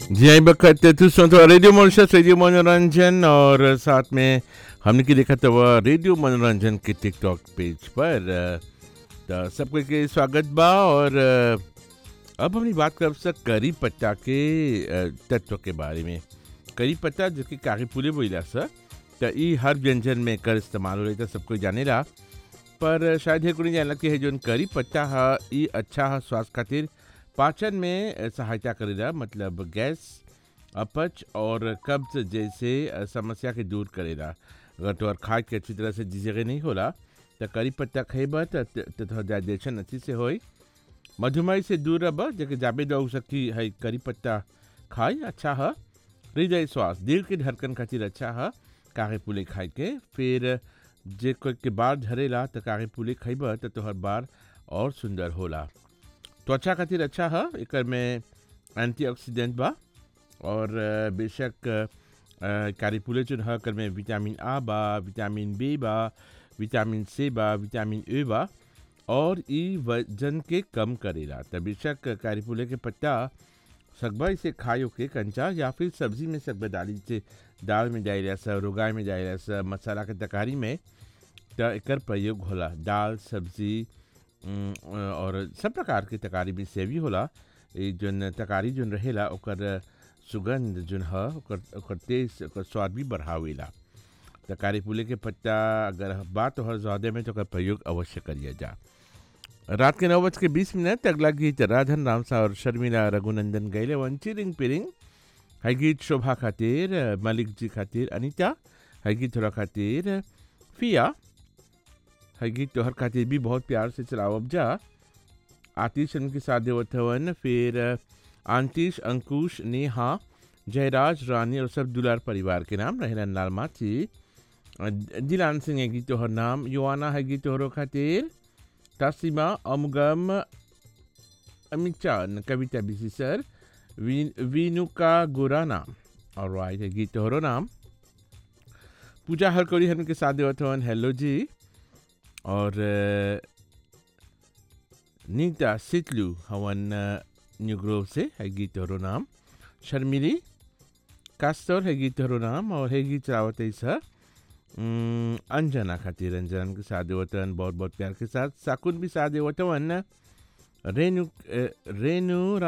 जी आई बखत तू सुन तो रेडियो मॉनिशस रेडियो मनोरंजन और साथ में हमने की देखा तो वह रेडियो मनोरंजन के टिकटॉक पेज पर अ, तो सबको के स्वागत बा और अ, अब हमने बात कर सक करी पत्ता के अ, तत्व के बारे में करी पत्ता जो कि कागज पुले बोला सर तो ई हर व्यंजन में कर इस्तेमाल हो रही था सबको जाने ला पर शायद हे कोई जानला कि है जो करी पत्ता है ई अच्छा है स्वास्थ्य खातिर पाचन में सहायता करेला मतलब गैस अपच और कब्ज जैसे समस्या के दूर करेला अगर तोहर खाए के अच्छी तरह से जिजगे नहीं होला तो करी पत्ता खेब तो तोहर डाइजेशन अच्छी से होई मधुमेह से दूर रह जबकि जाबे दो सकी है करी पत्ता खाई अच्छा है हृदय स्वास्थ्य दिल के धड़कन खातिर अच्छा है कागे पुले खाए के फिर जे कोई के बाल झरेला तो कागे पुले खइब तो तोहर बाल और सुंदर होला त्वचा खातिर अच्छा है एकर में एंटीऑक्सीडेंट बा और अ, बेशक अ, कारी पुले जो है एकर में विटामिन आ बा विटामिन बी बा विटामिन सी बा विटामिन ए बा और ई वजन के कम करेला त बेशक कारी पुले के पत्ता सकबा इसे खायो के कंचा या फिर सब्जी में सकबा डाली से दाल में डाल सा रुगाई में डाल सा मसाला के तकारी में त एकर प्रयोग होला दाल सब्जी उम, और सब प्रकार के तकारी में से भी होला ई जोन तकारी जोन रहेला ओकर सुगंध जोन ह ओकर ओकर टेस्ट ओकर स्वाद भी बढ़ावेला तकारी पुले के पत्ता अगर बात हो ज़्यादा में तो ओकर प्रयोग अवश्य करिए जा रात के नौ बज के बीस मिनट अगला गीत राधन राम सा और शर्मिला रघुनंदन गैले वंची रिंग पिरिंग है गीत शोभा खातिर मलिक जी खातिर अनीता है गीत थोड़ा खातिर फिया है गीत तोहर खातिर भी बहुत प्यार से चलावब जा आतिश उनके साथ देवत हवन फिर आंतिश अंकुश नेहा जयराज रानी और सब दुलार परिवार के नाम रहलन लाल माची दिलान सिंह है गीत तोहर नाम युवाना है गीत तोहरो खातिर तासीमा अमगम अमिचान कविता बिसी सर वीनुका गोरा नाम और राइट है गीत तोहरो नाम पूजा हरकोरी हम के साथ देवत हवन हेलो जी और अ, नीता सितलू हवन अ, न्यू ग्रोव से है गीत तोहरो नाम शर्मिली कास्तर है गीत तोहरो नाम और है गीत रावत है सर उम, अंजना खातिर अंजना के साथ देवतन बहुत बहुत प्यार के साथ साकुन भी साथ देवतवन रेणु अ, रेणु